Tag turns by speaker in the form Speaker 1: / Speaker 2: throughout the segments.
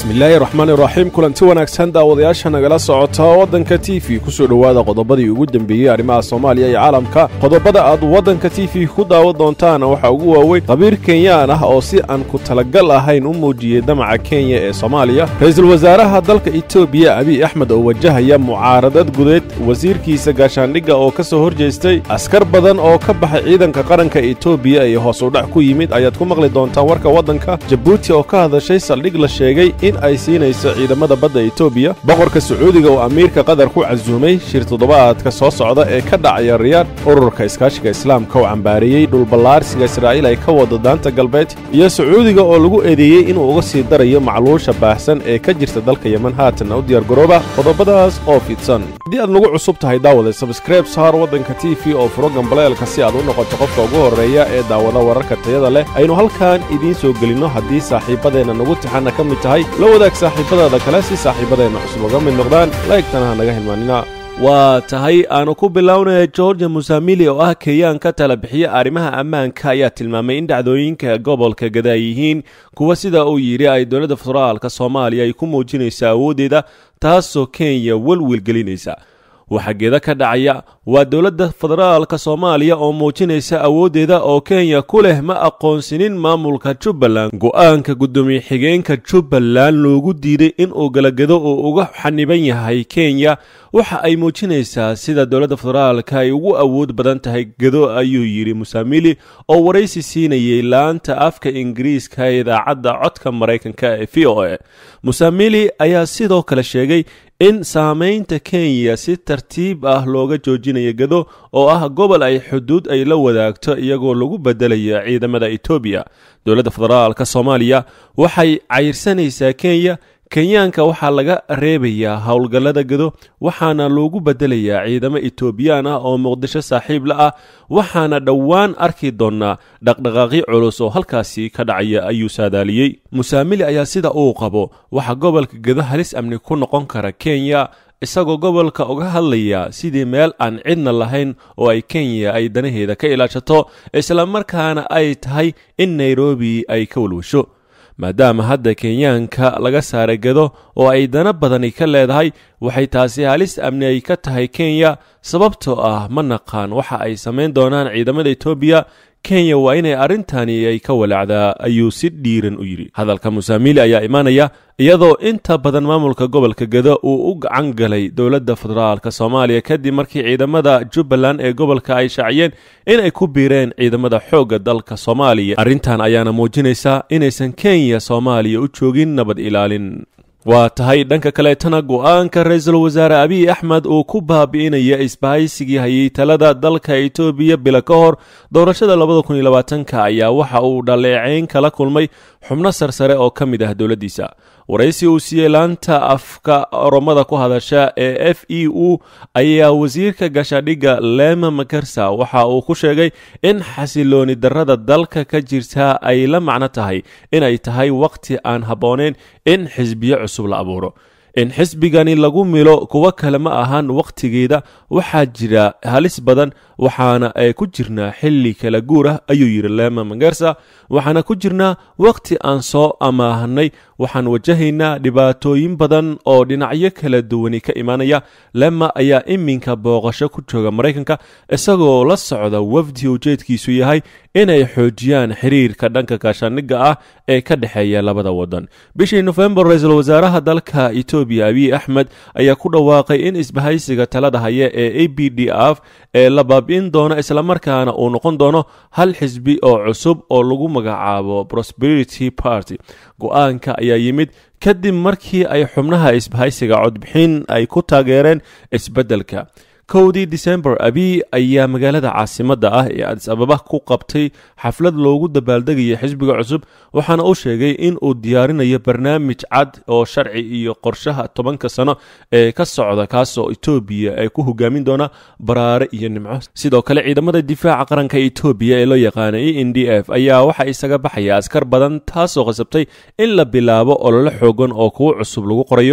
Speaker 1: bismillaahi raxmaan iraxiim kulanti wanaagsan daawadayaasha nagala socota waddanka t v kusoo dhowaada qodobadii ugu dembeeyey arrimaha soomaaliya iyo caalamka qodobada aad waddanka t v ku daawan doontaana waxaa ugu waaweyn qabiir kenyaan ah oo si aan ku talagal ahayn u muujiyey damaca kenya ee soomaaliya ra-iisul wasaaraha dalka etoobiya abiy axmed oo wajahaya mucaaradad gudeed wasiirkiisa gaashaandhigga oo ka soo horjeestay askar badan oo ka baxay ciidanka qaranka etoobiya iyo hoos udhac ku yimid ayaad ku maqli doontaan warka waddanka jabuuti oo ka hadashay saldhig la sheegay in ay siinayso ciidamada badda etoobiya boqorka sacuudiga oo amiirka qatar ku casuumay shir toddobaadka soo socda ee ka dhacaya riyaad ururka iskaashiga islaamka oo cambaareeyey dhulballaarsiga israa'iil ay ka wado daanta galbeed iyo sacuudiga oo lagu eedeeyey inuu uga sii darayo macluusha baahsan ee ka jirta dalka yeman haatanna u diyaargarooba qodobadaas oo fidsan haddii aad nagu cusub tahay daawada sabskreib saar waddanka t v oo furo gambaleelka si aad u noqoto qofka ugu horreeya ee daawada wararka tayada leh aynu halkan idiin soo gelinno haddii saaxiibadeenna nagu tixanna ka mid tahay la wadaag saaxiibadaada kale si saaxiibadeenna cusub uga mid noqdaan laegtana ha naga hilmaanina waa tahay aanu ku bilownaya georgia musamili oo ah keeyaan ka tala bixiya arrimaha ammaanka ayaa tilmaamay in dhacdooyinka gobolka gada ay yihiin kuwa sida uu yidhi ay dowladda federaalka soomaaliya ay ku muujinaysa awooddeeda taasoo kenya welwelgelinaysa waxaa geeda ka dhacaya waa dowladda federaalka soomaaliya oo muujinaysa awooddeeda oo kenya ku leh ma aqoonsinin maamulka jubbaland go-aanka guddoomiye xigeenka jubbaland loogu diiday inuu galagado uu uga xaniban yahay kenya waxa ay muujinaysaa sida dowladda federaalka ay ugu awood badan tahay gado ayuu yidhi musamili oo waraysi siinayay laanta afka ingiriiska ee idaacadda codka maraykanka ee v o a musamili ayaa sidoo kale sheegay in saamaynta kenya si tartiib ah looga joojinayo gado oo ah gobol ay xuduud ay la wadaagto iyagoo lagu bedelayo ciidamada etoobiya dowladda federaalka soomaaliya waxay cayrsanaysaa kenya kenyaanka waxaa laga reebayaa howlgallada gado waxaana loogu bedelayaa ciidamo etoobiyaan ah oo muqdisho saaxiib la ah waxaana dhowaan arki doonnaa dhaqdhaqaaqyo culus oo halkaasi ka dhacaya ayuu saadaaliyey musaamili ayaa sida uu qabo waxaa gobolka gado halis amni ku noqon kara kenya isagoo gobolka uga hadlaya sidii meel aan cidna lahayn oo ay kenya ay danaheeda ka ilaashato islamarkaana ay tahay in nairobi ay ka walwasho maadaama hadda kenyaanka laga saaray gado oo ay dana badani ka leedahay waxay taasi halis amni ay ka tahay kenya sababtoo ah ma naqaan waxa ay samayn doonaan ciidamada etoobiya kenya waa inay arrintani ay ka walaacdaa ayuu si dhiiran u yidhi hadalka musaamili ayaa imaanaya iyadoo inta badan maamulka gobolka gado uu u gacan galay dowladda federaalka soomaaliya kadib markii ciidamada jubbaland ee gobolka ay shaaciyeen in ay ku biireen ciidamada xoogga dalka soomaaliya arrintan ayaana muujinaysa inaysan kenya soomaaliya u joogin nabad ilaalin waa tahay dhanka kaleetana go-aanka ra-iisul wasaare abiy axmed uu ku baabi'inaya isbahaysigii hayay talada dalka etoobiya bila ka hor doorashada labada kun iyo labaatanka ayaa waxa uu dhaleeceyn kala kulmay xubno sarsare oo ka mid ah dowladdiisa waraysi uu siiyey laanta afka oromada ku hadasha ee f e u ayaa wasiirka gaashaadhigga lema makarsa waxa uu ku sheegay in xasilooni darrada dalka ka jirta ay la macno tahay inay tahay waqti aan habbooneyn in xisbiyo cusub la abuuro in xisbigani lagu milo kuwo kale ma ahan wakhtigeeda waxaa jira halis badan waxaana ay ku jirnaa xilli kala guur ah ayuu yidhi lema magarsa waxaana ku jirnaa wakhti aan soo amaahnay waxaan wajahaynaa dhibaatooyin badan oo dhinacyo kala duwani ka imaanaya lema ayaa iminka booqasho ku jooga maraykanka isagoo la socda wafdi ujeedkiisu yahay inay xoojiyaan xiriirka dhanka gaashaaniga ah ee ka dhexeeya labada wadan bishii nofembar ra-iisul wasaaraha dalka etoobiya abiy axmed ayaa ku dhawaaqay in isbahaysiga talada haya ee a b d f ee la baabi'in doono islamarkaana uu noqon doono hal xisbi oo cusub oo lagu magacaabo prosperity party go-aanka ayaa yimid kadib markii ay xubnaha isbahaysiga codbixin ay ku taageereen isbeddelka kowdii disembar abiy ayaa magaalada caasimadda ah ee adis ababa ku qabtay xaflad loogu dabaaldegaya xisbiga cusub waxaana uu sheegay in uu diyaarinayo barnaamij cad oo sharci iyo qorshaha tobanka sano ee ka socda kaasoo etoobiya ay ku hogaamin doona baraare iyo nimco sidoo kale ciidamada difaaca qaranka etoobiya ee loo yaqaana e n d f ayaa waxaa isaga baxaya askar badan taasoo qasabtay in la bilaabo olole xoogan oo kuwo cusub lagu qorayo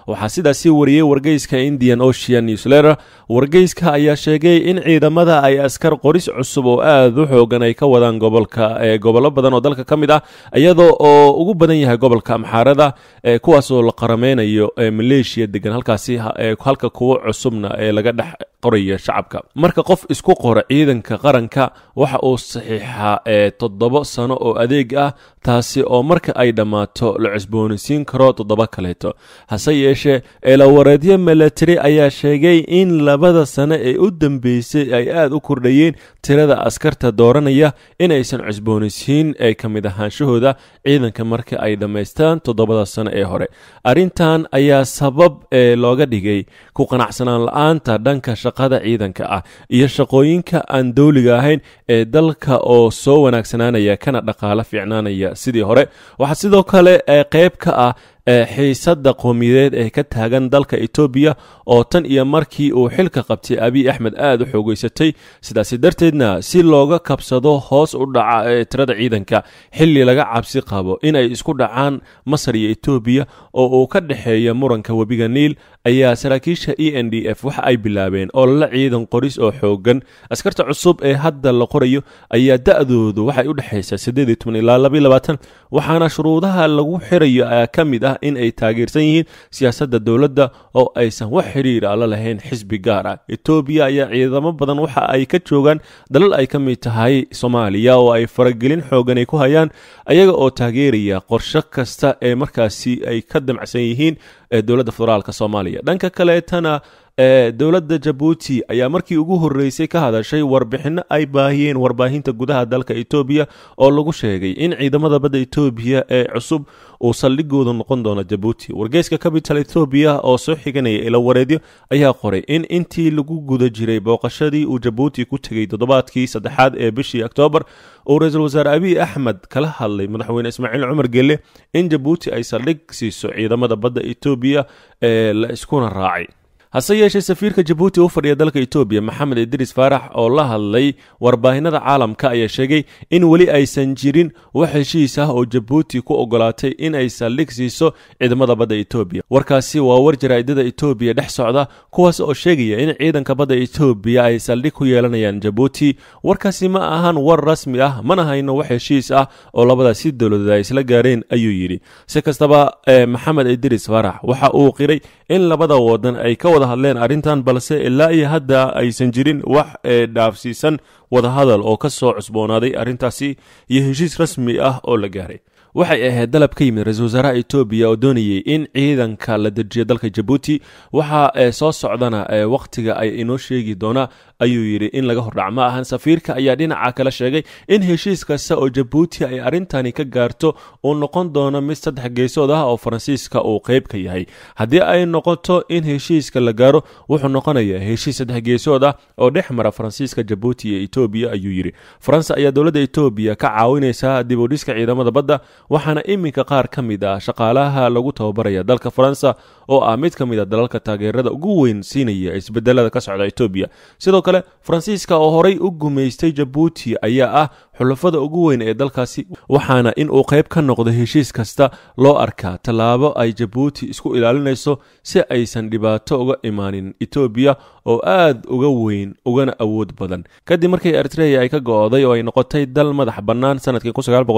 Speaker 1: waxaa sidaasi wariyey wargeyska indian ocean newsletter wargeyska ayaa sheegay in ciidamada ay askar qoris cusub oo aad u xoogan ay ka wadaan gobolka gobollo badan oo dalka ka mid ah iyadoo oo ugu badan yahay gobolka amxaarada kuwaasoo la qarameynayo maleeshiya degan halkaasi halka kuwo cusubna ee laga dhex qoraya shacabka marka qof isku qora ciidanka qaranka waxa uu saxiixaa ee toddoba sano oo adeeg ah taasi oo marka ay dhammaato la cusboonaysiin karo toddoba kaleeto hase yeeshee eelawareedyo milatari ayaa sheegay in labada sano ee u dambeysay ay aad u kordhayeen tirada askarta dooranaya inaysan cusboonaysiin ee ka mid ahaanshahooda ciidanka marka ay dhammaystaan toddobada sano ee hore arrintan ayaa sabab ee looga dhigay ku qanacsanaan la-aanta dhanka shaqada ciidanka ah iyo shaqooyinka aan dowliga ahayn ee dalka oo soo wanaagsanaanaya kana dhaqaalo fiicnaanaya sidii hore waxaa sidoo kale ee qayb ka ah xiisadda qowmiyadeed ee ka taagan dalka etoobiya oo tan iyo markii uu xilka qabtay abiy axmed aad u xoogeysatay sidaasi darteedna si looga kabsado hoos u dhaca ee tirada ciidanka xilli laga cabsi qabo inay isku dhacaan masar iyo etoobiya oo uu ka dhexeeya muranka webiga niil ayaa saraakiisha e n d f waxa ay bilaabeen olole ciidan qoris oo xoogan askarta cusub ee hadda la qorayo ayaa da-doodu waxay u dhexaysaa ilaa waxaana shuruudaha lagu xirayo ka mid ah in ay taageersan yihiin siyaasadda dowladda oo aysan wax xiriir ala lahayn xisbi gaar ah etoobiya ayaa ciidamo badan waxa ay ka joogaan dalal ay ka mid tahay soomaaliya oo ay faragelin xoogan ay ku hayaan ayaga oo taageeraya qorsho kasta ee markaasi ay ka damacsan yihiin dowladda federaalk soomaaliya dhanka kaleetana ee dowladda jabuuti ayaa markii ugu horreysay ka hadashay warbixinno ay baahiyeen warbaahinta gudaha dalka etoobiya oo lagu sheegay in ciidamada badda etoobiya ee cusub uu saldhigooda noqon doono jabuuti wargeyska capital etoobiya oo soo xiganaya ila wareedyo ayaa qoray in intii lagu guda jiray booqashadii uu jabuuti ku tegey toddobaadkii saddexaad ee bishii oktoobar uu ra-iisul wasaare abiy axmed kala hadlay madaxweyne ismaaciil cumar gelle in jabuuti ay saldhig siiso ciidamada badda etoobiya ee la iskuna raacay hase yeeshee safiirka jabuuti u fadhiya dalka etoobiya maxamed idriis faarax oo la hadlay warbaahinada caalamka ayaa sheegay in weli aysan jirin wax heshiis ah oo jabuuti ku ogolaatay in ay saldhig siiso ciidamada badda etoobiya warkaasi waa war jaraa'idada etoobiya dhex socda kuwaas oo sheegaya in ciidanka badda etoobiya ay saldhig ku yeelanayaan jabuuti warkaasi ma ahan war rasmi ah mana hayno wax heshiis ah oo labadaasi dowladood ay isla gaareen ayuu yidhi si kastaba maxamed idriis faarax waxa uu qiray in labada wadan ay ka wada hadleen arrintan balse ilaa iyo hadda aysan jirin wax ee dhaafsiisan wadahadal oo ka soo cusboonaaday arrintaasi iyo heshiis rasmi ah oo la gaaray waxay ahayd dalab ka yimid ra-iisul wasaaraha etoobiya oo doonayay in ciidanka la dejiyo dalka jabuuti waxa ee soo socdana ee wakhtiga ay inoo sheegi doonaa ayuu yidhi in laga hordhac ma ahan safiirka ayaa dhinaca kale sheegay in heshiis kasta oo jabuuti ay arrintani ka gaarto uu noqon doono mid saddex geesood ah oo faransiiska uu qayb ka yahay haddii ay noqoto in heshiiska la gaaro wuxuu noqonayaa heshiis saddex geesood ah oo dhex mara faransiiska jabuuti iyo etoobiya ayuu yidhi faransa ayaa dowladda etoobiya ka caawinaysa dib u dhiska ciidamada badda waxaana iminka qaar ka mid ah shaqaalaha lagu tababaraya dalka faransa oo ah mid ka mid a dalalka taageerada ugu weyn siinaya isbedelada ka socda etoobiya sidoo kale faransiiska oo horay u gumaystay jabuuti ayaa ah xulafada ugu weyn ee dalkaasi waxaana in uu qayb ka noqdo heshiis kasta loo arkaa tallaabo ay jabuuti isku ilaalinayso si aysan dhibaato uga imaanin etoobiya oo aad uga weyn ugana awood badan kadib markii eritreya ay ka go-day oo ay noqotay dal madax bannaan sanadkii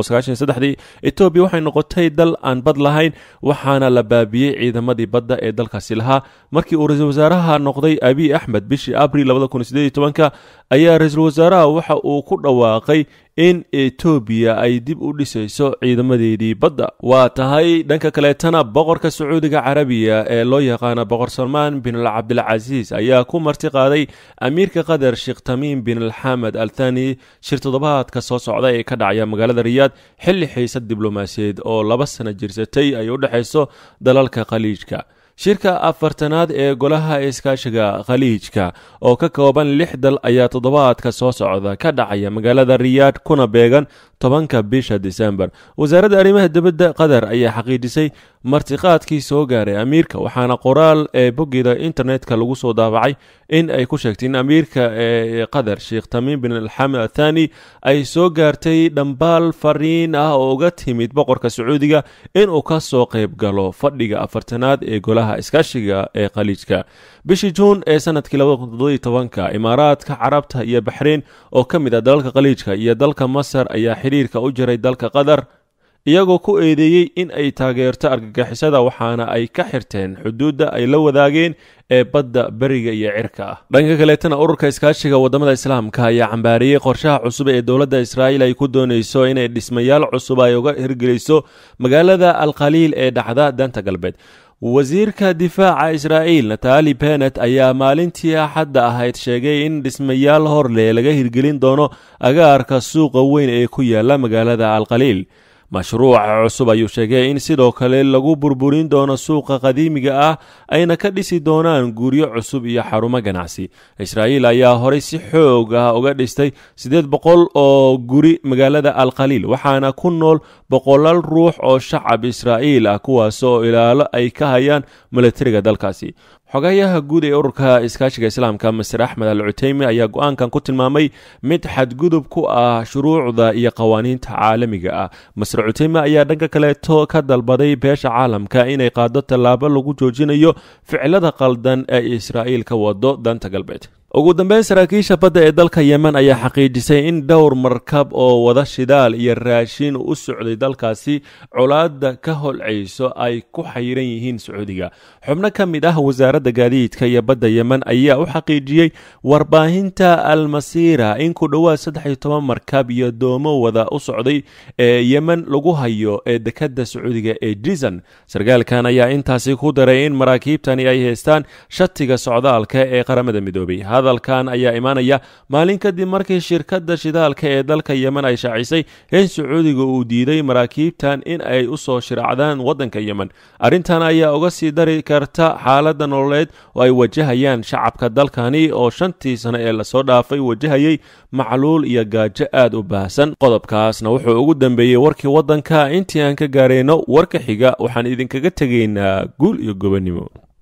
Speaker 1: dii etoobiya waxay noqotay dal aan bad lahayn waxaana la baabiyey ciidamadii badda ee dalkaasi lahaa markii uu ra-iisul wasaaraha noqday abiy axmed bishii abril ayaa ra-iisul wasaaraha waxa uu ku dhawaaqay in etoobiya ay dib u dhisayso ciidamadeedii badda waa tahay dhanka kaleetana boqorka sacuudiga carabiya ee loo yaqaana boqor salmaan bin al cabdilcasiis ayaa ku marti qaaday amiirka qatar sheekh tamiim bin alxamed al thani shir toddobaadka soo socda ee ka dhacaya magaalada riyaad xilli xiisad diblomaasiyeed oo laba sano jirsatay ay u dhexayso dalalka khaliijka shirka afartanaad ee golaha iskaashiga khaliijka oo ka kooban lix dal ayaa toddobaadka soo socda ka dhacaya magaalada riyaad kuna beegan tobanka bisha disembar wasaaradda arrimaha dibadda qatar ayaa xaqiijisay martiqaadkii soo gaaray amiirka waxaana qoraal ee boggeeda internetka lagu soo daabacay in ay ku sheegtay in amiirka ee qatar sheekh tamiim bin alxamed athani ay soo gaartay dhambaal fariin ah oo uga timid boqorka sacuudiga inuu ka soo qayb galo fadhiga afartanaad ee golaha iskaashiga ee khaliijka bishii juun ee sanadkii ka imaaraadka carabta iyo baxreyn oo ka mid ah dalalka khaliijka iyo dalka masar ayaa xidhiirka u jiray dalka qatar iyagoo ku eedeeyey in ay taageerto argagixisada waxaana ay ka xirteen xuduudda ay la wadaageen ee badda beriga iyo cirka ah dhanka kaleetana ururka iskaashiga wadamada islaamka ayaa cambaariyey qorshaha cusub ee dowladda israa'iil ay ku doonayso inay dhismayaal cusub ay uga hirgeliso magaalada alkhaliil ee dhacda danta galbeed wasiirka difaaca israa'iil natali benet ayaa maalintii axadda ahayd sheegay in dhismayaal horle laga hirgelin doono agaarka suuqa weyn ee ku yaala magaalada alkhaliil mashruuca cusub ayuu sheegay in sidoo kale lagu burburin doono suuqa qadiimiga ah ayna ka dhisi doonaan guryo cusub iyo xarumo ganacsi israa'iil ayaa horey si xoog ah uga dhistay siddeed boqol oo guri magaalada alkhaliil waxaana ku nool boqolaal ruux oo shacab israa'iil ah kuwaas oo ilaalo ay ka hayaan milatariga dalkaasi xogayaha guud ee ururka iskaashiga islaamka master axmed al cuteymi ayaa go-aankan ku tilmaamay mid xadgudub ku ah shuruucda iyo qawaaniinta caalamiga ah master cuteymi ayaa dhanka kaleeto ka dalbaday beesha caalamka inay qaado tallaabo lagu joojinayo ficilada qaldan ee israa'iil ka wado danta galbeed ugu dambeyn saraakiisha badda ee dalka yemen ayaa xaqiijisay in dhowr markab oo wada shidaal iyo raashin u socday dalkaasi colaadda ka holcayso ay ku xayiran yihiin sacuudiga xubno ka mid ah wasaaradda gaadiidka iyo badda yemen ayaa u xaqiijiyey warbaahinta almasiira in ku dhowaad saddex iyo toban markab iyo doomo wada u socday ee yemen lagu hayo ee dekadda sacuudiga ee jizan sarkaalkan ayaa intaasi ku daray in maraakiibtani ay haystaan shatiga socdaalka ee qaramada midoobay hadalkan ayaa imaanaya maalin kadib markii shirkadda shidaalka ee dalka yemen ay shaacisay in sacuudiga uu diiday maraakiibtan in ay u soo shiracdaan waddanka yemen arrintan ayaa uga sii dari karta xaaladda nololeed oo ay wajahayaan shacabka dalkani oo shantii sano ee lasoo dhaafay wajahayay macluul iyo gaajo aad u baahsan qodobkaasna wuxuu ugu dambeeyey warkii waddanka intii aan ka gaarayno warka xiga waxaan idinkaga tegaynaa guul iyo gobonnimo